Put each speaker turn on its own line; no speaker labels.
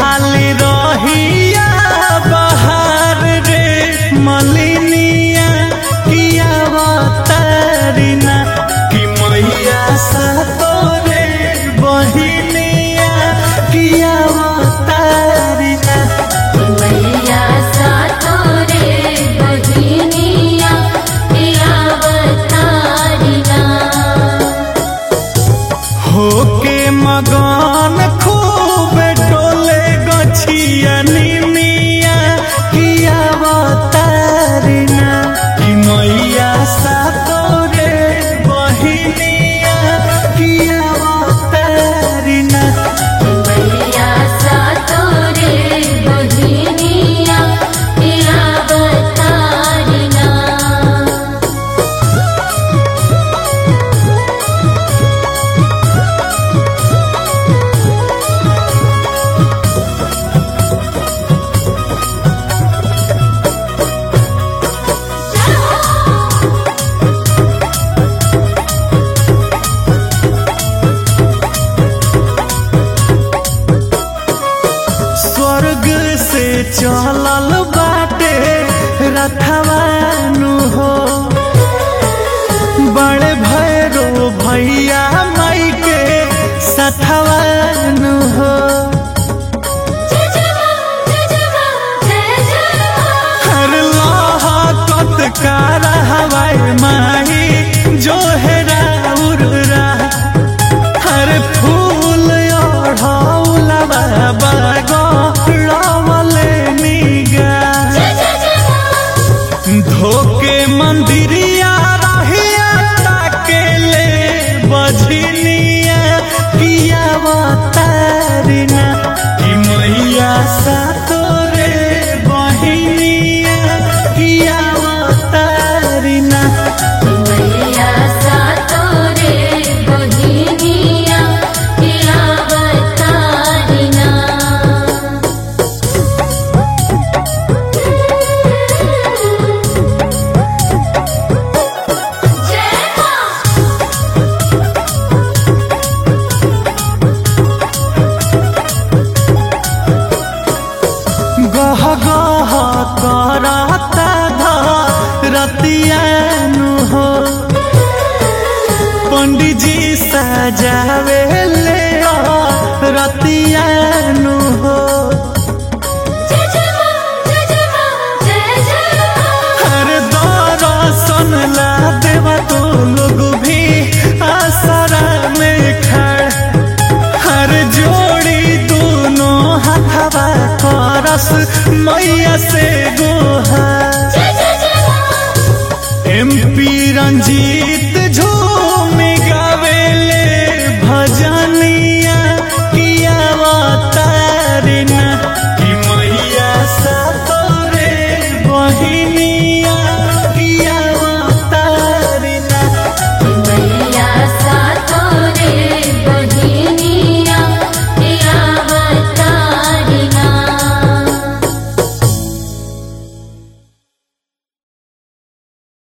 खाली रहिया बहार रे मलिनिया किया बतारिना कि मैया सा तोरे बहिनिया किया बतारिना
मैया सा तोरे बहिनिया पिया बतारिना
होके मगन खूब डोले गछिया निमिया किया बतारिना कि मैया सा तोरे बहिनिया किया बतारिना
मैया सा तोरे बहिनिया पिया बतारिना
स्वर्ग से चलल बाटे रथवानु हो बड़े भैरो भैया माई के सथवानु हो
जय जय मां जय जय मां जय जय मां
हर लोहा कतकार हवाई माही जो है राउरा हर फूल ओढ़ौला बाबा गौरवले निगा
जय जय जय मां
धोके मंदिरिया रहिया ताके ले बझनिया किया बतारिना कि मैया सा तोरे बहिनिया किया बतारिना
मैया सा तोरे बहिनिया पिया बतारिना जय मां
गह गह करता रतियानु हो पंडित जी सजावे ले रतियानु हो
जय जय मां जय जय मां जय जय मां
हर दर्शन ला देवा तो लोग भी आसरा में खड़ हर जोड़ी दोनों हाथवा करस मैया से गोहा
जय जय जय मां
एमपी रंजी